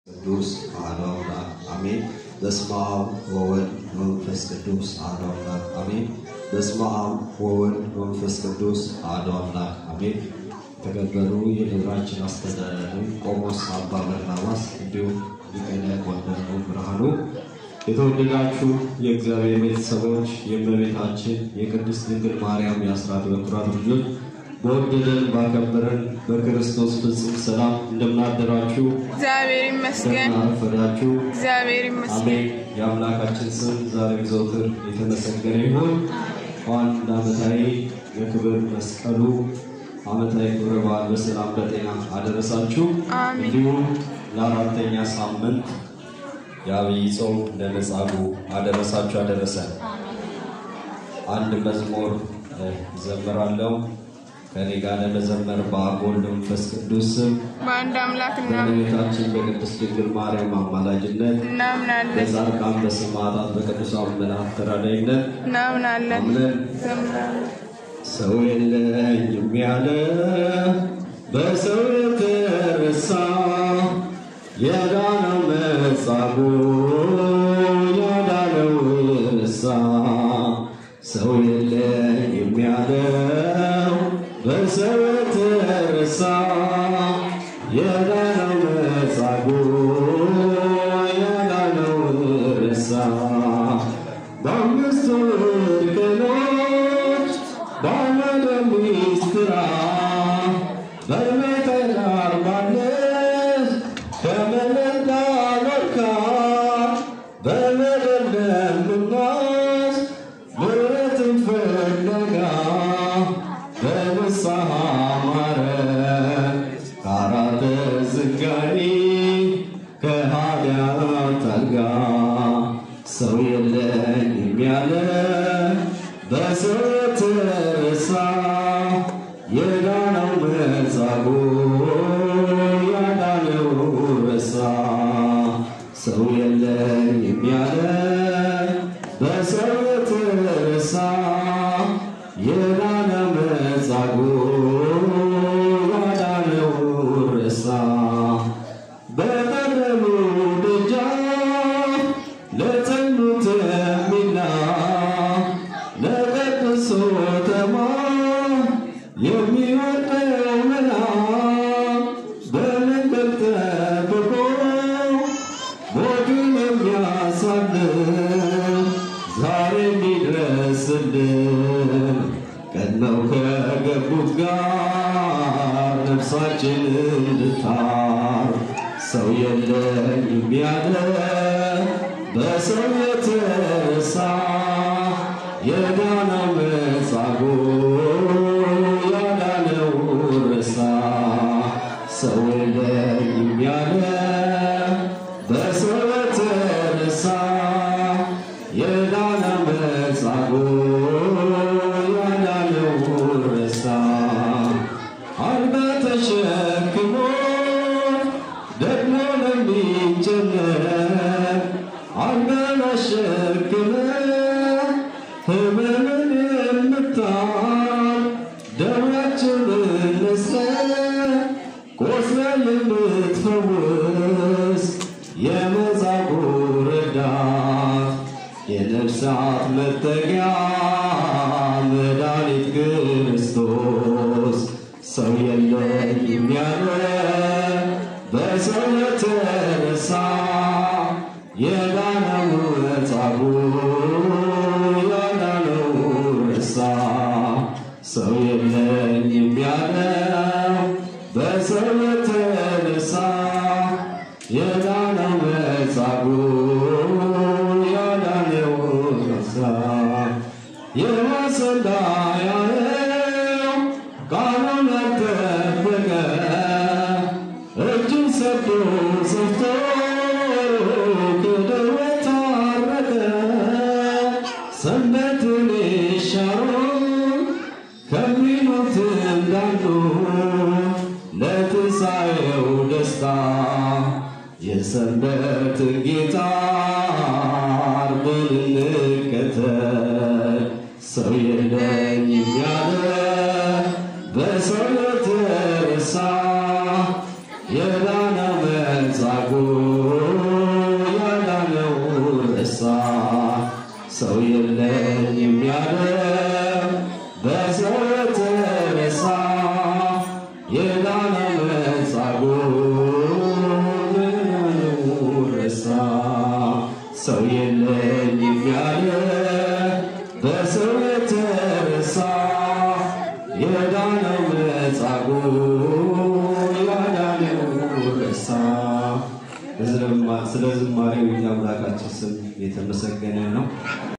ቅዱስ አሐዱ አምላክ አሜን። በስመ አብ ወወልድ ወመንፈስ ቅዱስ አሐዱ አምላክ አሜን። በስመ አብ ወወልድ ወመንፈስ ቅዱስ አሐዱ አምላክ አሜን። የተከበሩ የደብራችን አስተዳዳሪ ቆሞስ አባ በርናባስ እንዲሁም ሊቀ ዲያቆን ደግሞ ብርሃኑ፣ የተወደዳችሁ የእግዚአብሔር ቤተሰቦች፣ የእመቤታችን የቅድስት ድንግል ማርያም የአስራት በኩራት ልጆች በወደደን ባከበረን በክርስቶስ ፍጹም ሰላም እንደምናደራችሁ እግዚአብሔር ይመስገን። እንደምናረፈዳችሁ እግዚአብሔር ይመስገን። አሜን። የአምላካችን ስም ዛሬም ዘውትር የተመሰገነ ይሁን። እንኳን ለዓመታዊ የክብር መስቀሉ ዓመታዊ ክብረ በዓል በሰላም በጤና አደረሳችሁ። አሜን። እንዲሁም ለአራተኛ ሳምንት የአብይ ጾም ለመጻጉዕ አደረሳችሁ አደረሰን። አንድ መዝሙር እ ዘምራለሁ ከኔ ጋር ለመዘመር በአብ ወልድ መንፈስ ቅዱስ ስም በአንድ አምላክ በእመቤታችን በቅድስት ድንግል ማርያም አማላጅነት እናምናለን በጻድቃን በሰማዕታት በቅዱሳን መላእክት ተራዳኢነት እናምናለን አምነን ዘምራለን። ሰው የለኝም ያለ በሰው የተረሳ የዳነው መጻጉዕ ያዳነው እርሳ ሰው የለኝም ያለው በሰው የተረሳ የዳነው መጻጉዕ ያዳነው እርሳ በአምስቱ ቀኖች ባመደ ሚስጥራ በቤተ አርባነት ከመለዳ መልካ በመደለም ምናስ ምሕረትን ፍለጋ በንስሐ ማረን ከአራተ ዝንጋኒ ከኃጢአት አልጋ ሰው የለኝም ያለ በሰው የተረሳ የዳነው መጻጉዕ ያዳነው ረሳ ሰው የለኝም ያለ በሰው የተረሳ የዳነ መጻጉዕ ያዳነው ረሳ በቀደሙ ደጃፍ ለጸኑት የሚላ ለቀድሶ ተማ የሚወደው መላ በመንገድ ጠብቆ ሞቱን የሚያሳልፍ ዛሬ የሚድረስልን ቀድመው ከገቡት ጋር ነፍሳችን እንድታር ሰው የለኝም ያለ በሰው የተረሳ የዳነው መጻጉዕ ያዳነው ረሳ ሰው የለኝም ያለ በሰው የተረሳ የዳነው መጻጉዕ ያዳነው ረሳ አልበ ተሸክሞ ደግሞ ለሚጨነቅ አልበን አሸክመ ህመምን የምታል ደዌያችንን ነስተ ቆስለን የምትፈውስ የመጻጉዕ ረዳት የነፍሳት መጠጊያ መድኃኒት ክርስቶስ ሰው የለኝም ያለ በሰው የተረሳ የዳነው መጻጉዕ ያዳነው ረሳ ሰው የለኝም ያለው በሰው የተረሳ የዳነው መጻጉዕ ያዳነው ረሳ የዋሰንዳ ያለው ቃሉን ያልጠበቀ እጁን ሰዶ ሰፍቶ ከደዌ ታረቀ ሰንበትን ይሻሩ ከሚሉት እንዳንዱ ለትንሣኤው ደስታ የሰንበት ጌታ ዓርብን እንከተል ሰው የለኝም ያለ በሰው የተረሳ የዳነ መጻጉዕ ያዳነው ረሳ ሰው የለኝም ያለ በሰው የተረሳ የዳነ መጻጉዕ ረሳ ሰው የለኝም ያለ በሰው የተረሳ የዳነው መጻጉዕ ያዳነው ረሳ። ስለ ዝማሬው የአምላካችን ስም የተመሰገነ ነው።